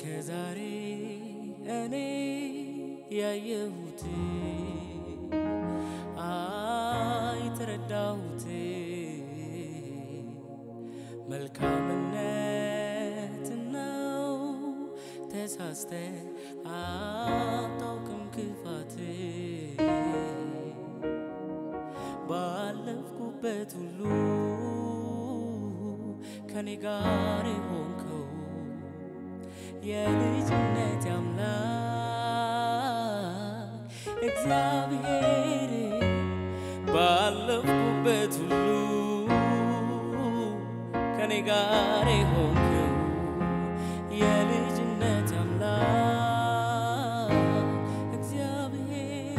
እስከ ዛሬ እኔ ያየሁት አይ ተረዳሁት መልካምነት ነው ተሳስተ አታውቅም ክፋት ባለፍኩበት ሁሉ ከኔ ጋር የሆንከው የልጅነት አምላክ እግዚአብሔር ባለፍኩበት ሁሉ ከኔ ጋር የሆንከው የልጅነት አምላክ እግዚአብሔር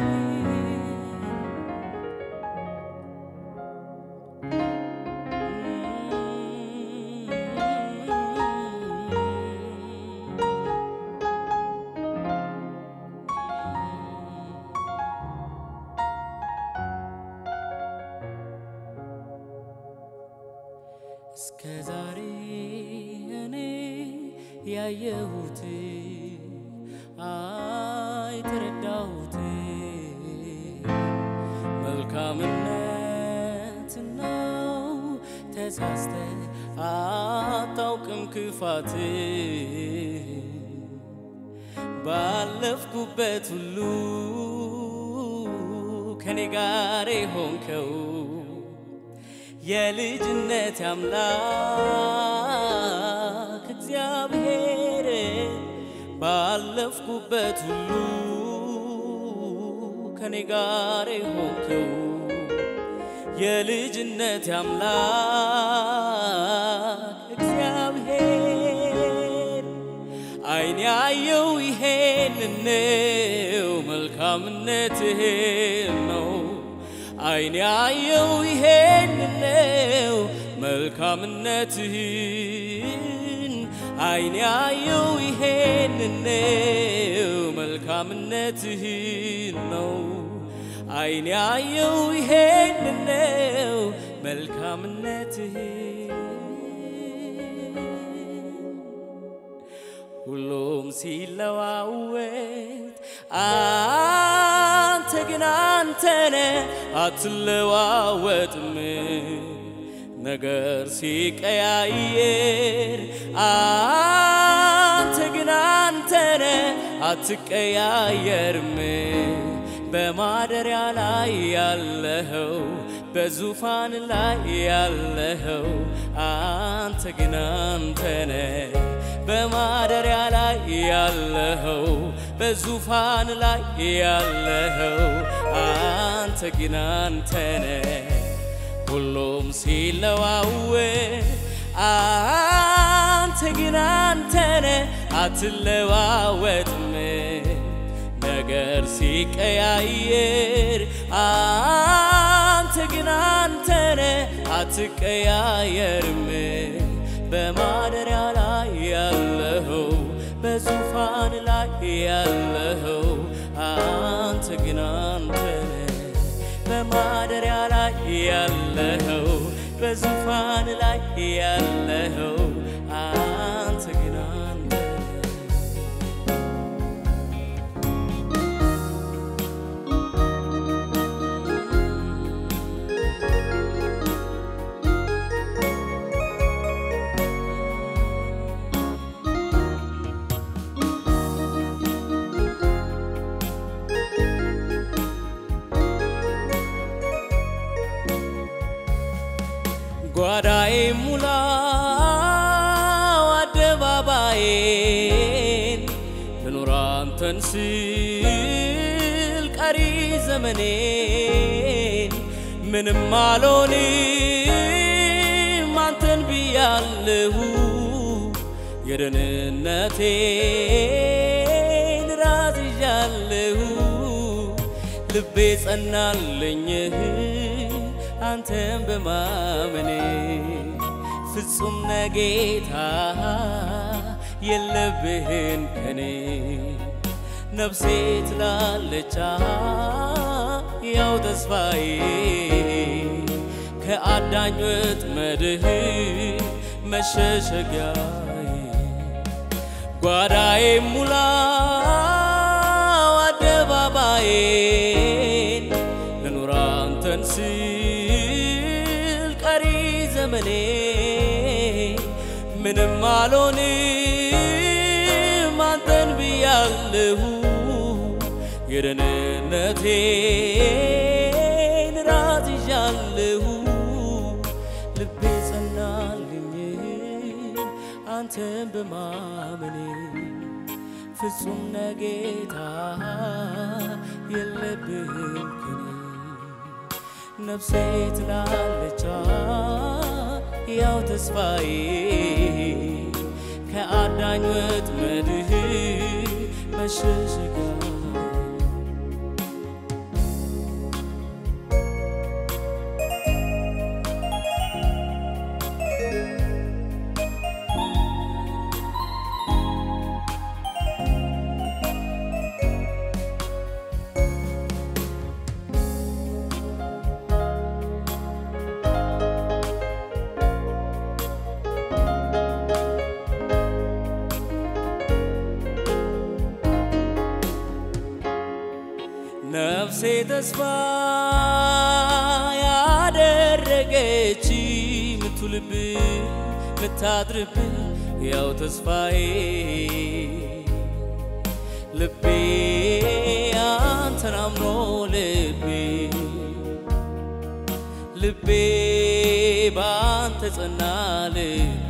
እስከ ዛሬ እኔ ያየሁት አይ ተረዳሁት መልካምነት ነው ተሳስተ አታውቅም ክፋት ባለፍኩበት ሁሉ ከኔ ጋር የሆንከው የልጅነት አምላክ እግዚአብሔር ባለፍኩበት ሁሉ ከኔ ጋር የሆንከው የልጅነት አምላክ እግዚአብሔር አይን ያየው ይሄን ነው መልካምነትህን ነው አይን ያየው ይሄን ነው መልካምነትህን አይን ያየው ይሄን ነው መልካምነትህን ነው አይን ያየው ይሄን ነው መልካምነትህን ሁሉም ሲለዋወጥ አንተ ግን አንተነ አትለዋወጥም። ነገር ሲቀያየር አንተ ግን አንተነ አትቀያየርም። በማደሪያ ላይ ያለኸው በዙፋን ላይ ያለኸው አንተ ግን አንተነ በማደሪያ ላይ ያለኸው በዙፋን ላይ ያለኸው አንተ ግን አንተነ ሁሉም ሲለዋወጥ አንተ ግን አንተነ አትለዋወጥም። ነገር ሲቀያየር አንተ ግን አንተነ አትቀያየርም። በማደሪያ ላይ ያለኸው በዙፋን ላይ ያለኸው አንተ ግን አንተነ በማደሪያ ላይ ያለኸው በዙፋን ላይ ያለኸው አንተ ግን አንተነ ጓዳዬ ሙላው አደባባዬን ልኑር አንተን ስል ቀሪ ዘመኔን ምንም አልሆንም አንተን ብያለሁ የደህንነቴን ራስ ይዣለሁ ልቤ ጸናለኝ አንተን በማመኔ ፍጹም ነጌታ የለብህን ከኔ ነፍሴ ትላለቻ ያው ተስፋዬ ከአዳኝ ወጥመድህ መሸሸጊያዬ ጓዳዬ ሙላው አደባባዬን ልኑር አንተን ስል ቀሪ ዘመኔ ምንም አልሆንም አንተን ብያለሁ የደህንነቴን ራስ ይዣለሁ ልቤ ጸናልኝ አንተን በማመኔ ፍጹም ነጌታ የለብህም ከኔ ነፍሴ ትላለቻ ያው ተስፋዬ ከአዳኝ ወጥመድህ መሸሸጊያ ነፍሴ ተስፋ ያደረገች ምትውልብ ምታድርብ ያው ተስፋዬ ልቤ አንተን አምኖ ልቤ ልቤ ባንተ ጸና ልቤ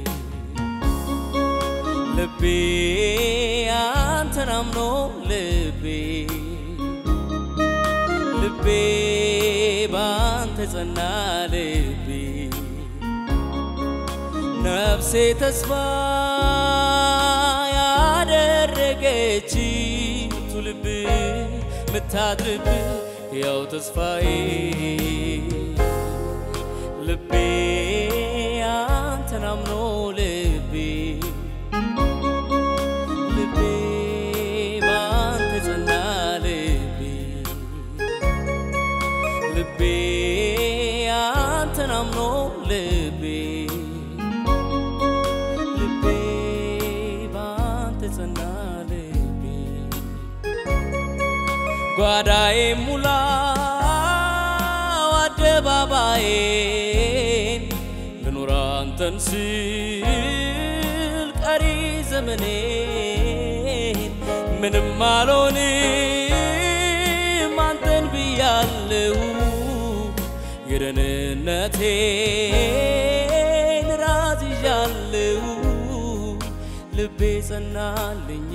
ልቤ አንተን አምኖ ልቤ ልቤ ባንተ ጸና ልቤ ነፍሴ ተስፋ ያደረገች ምትውልብ ምታድርብ ያው ተስፋዬ ልቤ አንተን አምኖ ልቤ ልቤ ባንተ ጸና ልቤ ልቤ አንተን አምኖ ልቤ ልቤ ባንተ ጸና ልቤ ጓዳዬ ሙላው አደባባዬን ልኑር አንተን ስል ቀሪ ዘመኔን ምንም አልሆንም አንተን ብያለሁ የደህንነቴን ራስ ይዣለሁ ልቤ ጸናልኝ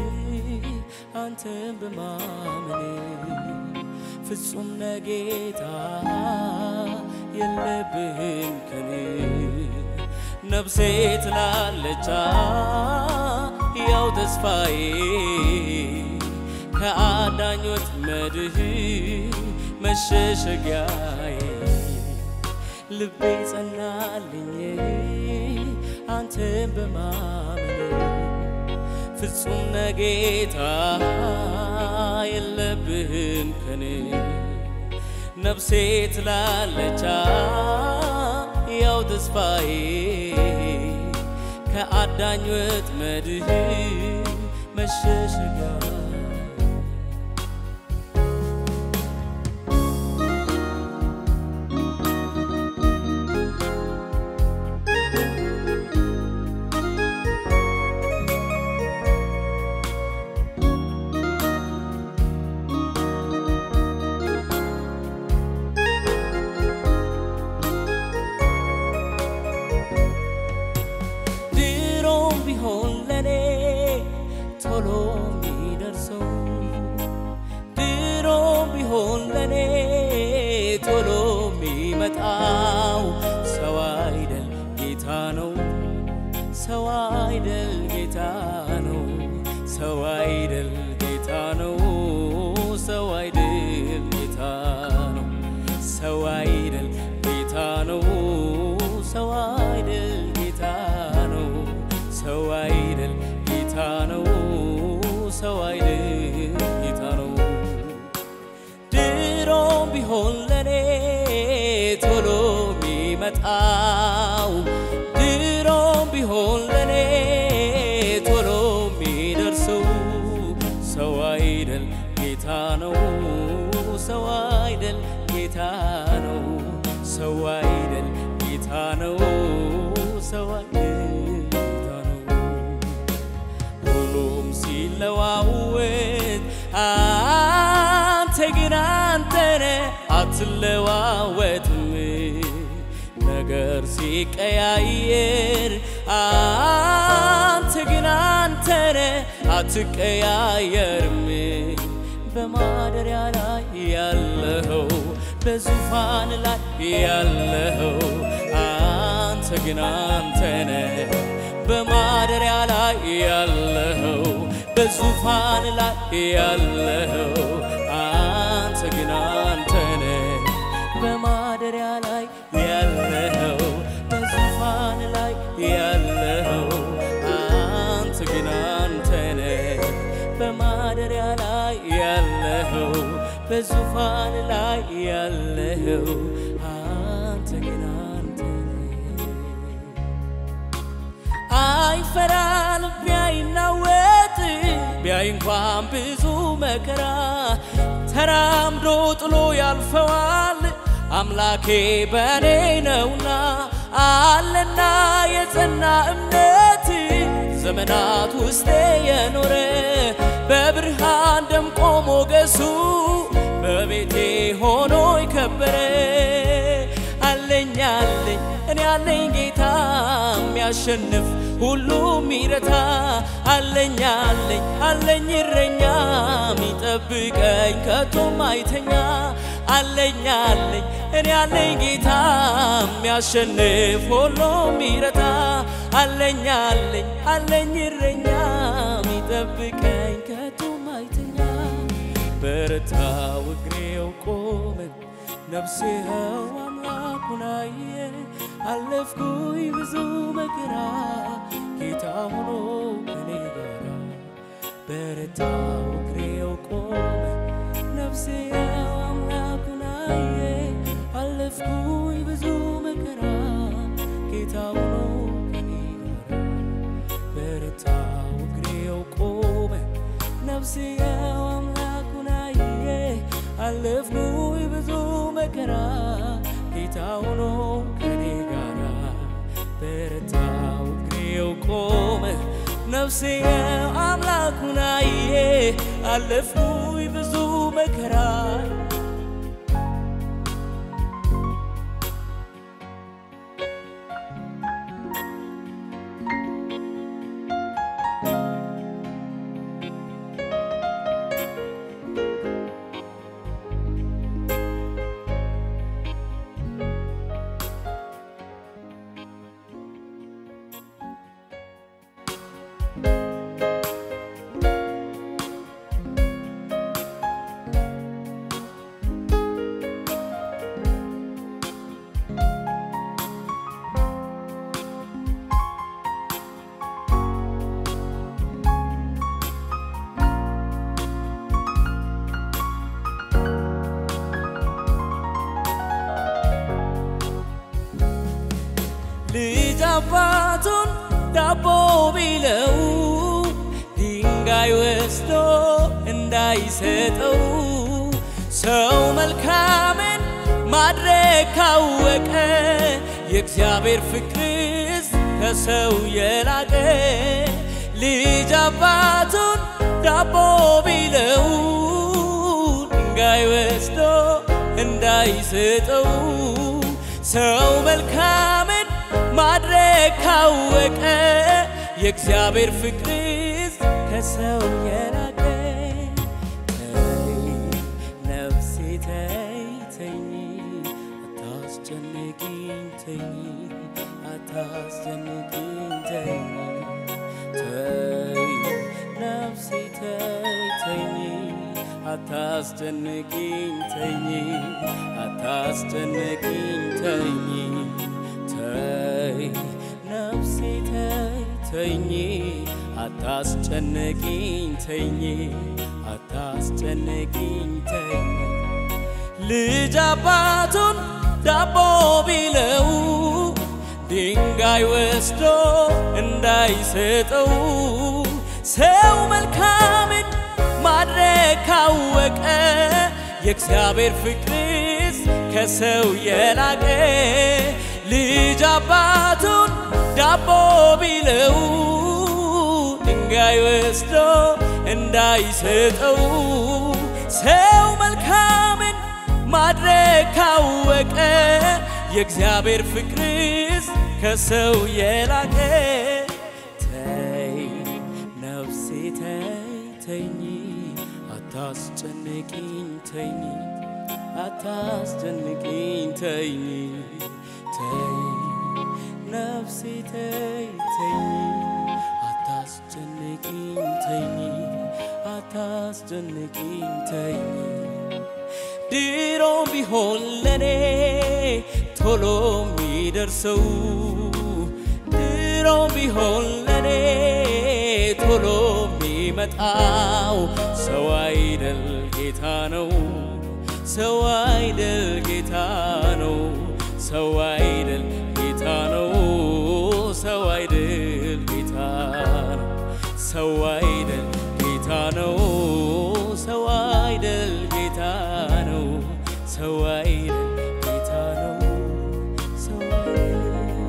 አንተን በማመኔ ፍጹም ነጌታ የለብህም ከኔ ነፍሴ ትላለቻ ያው ተስፋዬ ከአዳኝ ወጥመድህ መሸሸጊያዬ ልቤ ጸናልኝ አንተን በማመኔ ፍጹም ነጌታ የለብህም ከኔ ነፍሴ ትላለቻ ያው ተስፋዬ ከአዳኝ ወጥመድህ መሸሸጊያ ድሮም ቢሆን ለኔ ቶሎ የሚደርሰው ድሮም ቢሆን ለኔ ቶሎ የሚመጣው ሰው አይደል ጌታ ነው ሰው አይደል ጌታ ነው ሰው አይደል ጌታ ነው ሰው አይደል ጌታ ነው ሰው አይደል ጌታ ነው ሰው አይደል ጌታ ነው ሰው አይደል ጌታ ነው ሰው አይደል ጌታ ነው ድሮም ቢሆን ለኔ ቶሎ የሚመጣው ድሮም ቢሆን ለኔ ቶሎ አይደል ጌታ ነው ሰው አይደል ጌታ ነው ሰው አይደል ጌታ ነው ሁሉም ሲለዋወጥ አንተ ግን አንተነ አትለዋወጥም ነገር ሲቀያየር አንተ ግን አንተነ አትቀያየርም በማደሪያ ላይ ያለኸው በዙፋን ላይ ያለኸው አንተ ግን አንተነ በማደሪያ ላይ ያለኸው በዙፋን ላይ ያለኸው አንተ ግን አንተነ በማደሪያ ላይ ያለኸው በዙፋን ላይ ያለኸው አንተ ግን አንተነ በማደሪያ ላይ ያለኸው በዙፋን ላይ ያለኸው አንተ ግን አንተነ አይፈራ ልቤ አይናወጥ ቢያይ እንኳን ብዙ መከራ ተራምዶ ጥሎ ያልፈዋል አምላኬ በእኔ ነውና አለና የጸና እምነት ዘመናት ውስጤ የኖረ በብርሃን ደምቆ ሞገሱ በቤቴ ሆኖ የከበረ አለኝ አለኝ እኔ አለኝ ጌታ የሚያሸንፍ ሁሉ ሚረታ አለኝ አለኝ አለኝ እረኛ ሚጠብቀኝ ከቶም አይተኛ አለኝ አለኝ እኔ አለኝ ጌታ የሚያሸንፍ ሁሉ ሚረታ አለኝ አለኝ አለኝ እረኛ ሚጠብቀኝ ከቶም አይተኛ በረታው እግሬው ቆመ ነፍሴ ኸው አምላኩን አየ አለፍኩኝ ብዙ መከራ ጌታ ሆኖ ከኔ ጋራ በረታው እግሬው ቆመ ነፍሴ ኸው አምላኩን አየ አለፍኩኝ ብዙ መከራ ጌታ ሆኖ ከኔ ጋራ በረታው እግሬው ቆመ ነፍሴ ኸው አምላኩን አየ አለፍኩኝ ብዙ መከራ ጌታ ሆኖ ከኔ ጋራ በረታው እግሬው ቆመ ነፍሴ አምላኩን አየ አለፍኩኝ ብዙ መከራ ልጅ አባቱን ዳቦ ቢለው ድንጋይ ወስዶ እንዳይሰጠው ሰው መልካምን ማድረግ ካወቀ የእግዚአብሔር ፍቅርስ ከሰው የላቀ ልጅ አባቱን ዳቦ ቢለው ድንጋይ ወስዶ እንዳይሰጠው ሰው መልካምን ማድረግ ካወቀ የእግዚአብሔር ፍቅርስ ከሰው የላቀ ተይ ነፍሴ ተይ ተኝ አታስጨንቂኝ ተኝ አታስጨንቂኝ ተኝ ተይ ነፍሴ ተይ ተኝ አታስጨንቂኝ ተኝ አታስጨንቂኝ ተኝ ተይ ነፍሴ ተይ ተኝ አታስጨንቂኝ ተኝ አታስጨንቂኝ ተኝ ልጅ አባቱን ዳቦ ቢለው ድንጋይ ወስዶ እንዳይሰጠው ሰው መልካምን ማድረግ ካወቀ የእግዚአብሔር ፍቅር ከሰው የላቀ ልጅ አባቱን ዳቦ ቢለው ድንጋይ ወስዶ እንዳይሰጠው ሰው መልካምን ማድረግ ካወቀ የእግዚአብሔር ፍቅርስ ከሰው የላቀ ተይ ነፍሴ ተይ ተኝ አታስጨንቂኝ ተኝ አታስጨንቂኝ ተኝ ተይ ነፍሴ ተይ ተኝ አታስጨንቂኝ ተኝ አታስጨንቂኝ ተኝ ድሮም ቢሆን ለኔ ቶሎ የሚደርሰው ድሮም ቢሆን ለኔ ቶሎ የሚመጣው ሰው አይደል ጌታ ነው ሰው አይደል ጌታ ነው ሰው አይደል ጌታ ነው ሰው አይደል ጌታ ነው ሰው አይደል ጌታ ነው ሰው አይደል ጌታ ነው ሰው አይደል ጌታ ነው ሰው አይደል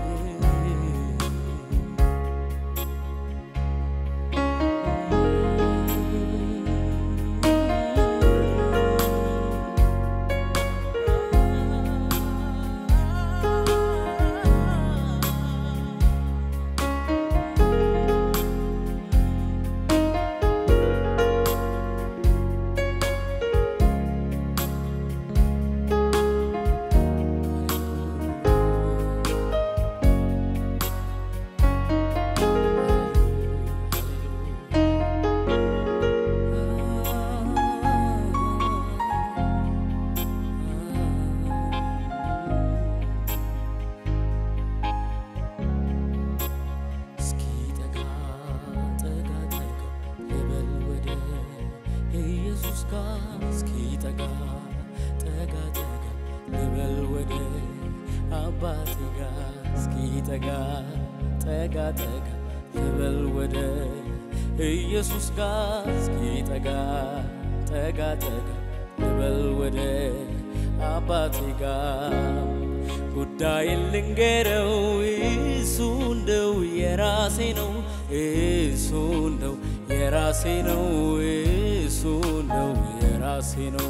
እስኪ ጠጋ ጠጋ ጠጋ ልበል ወደ ኢየሱስ ጋር እስኪ ጠጋ ጠጋ ጠጋ ልበል ወደ አባቴ ጋር እስኪ ጠጋ ጠጋ ጠጋ ልበል ወደ ኢየሱስ ጋር እስኪ ጠጋ ጠጋ ጠጋ ልበል ወደ አባቴ ጋር ጉዳይን ልንገረው እሱ እንደው የራሴ ነው እሱ እንደው የራሴ ነው እሱ እንደው የራሴ ነው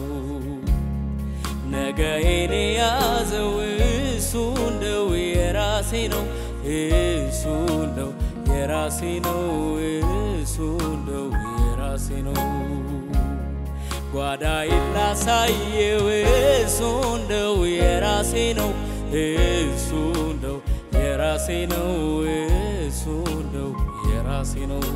ነገዬን የያዘው እሱ እንደው የራሴ ነው እሱ እንደው የራሴ ነው እሱ እንደው የራሴ ነው ጓዳዬን ላሳየው እሱ እንደው የራሴ ነው እሱ እንደው የራሴ ነው እሱ እንደው የራሴ ነው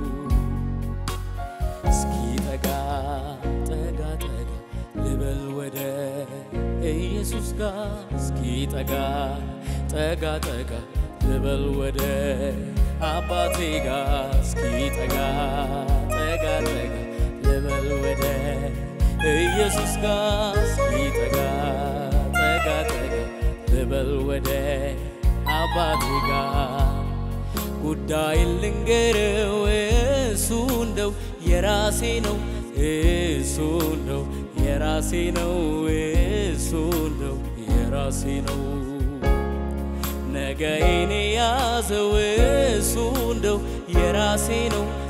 እስኪ ጠጋ ጠጋ ጠጋ ልበል ወደ ኢየሱስ ጋር እስኪ ጠጋ ጠጋ ጠጋ ልበል ወደ አባቴ ጋር እስኪ ጠጋ ጠጋ ጠጋ ልበል ወደ ኢየሱስ ጋር እስኪ ጠጋ ጠጋ ጠጋ ልበል ወደ አባቴ ጋር ጉዳይን ልንገረው እሱ እንደው የራሴ ነው እሱ እንደው የራሴ ነው እሱ እንደው የራሴ ነው ነገዬን የያዘው እሱ እንደው የራሴ ነው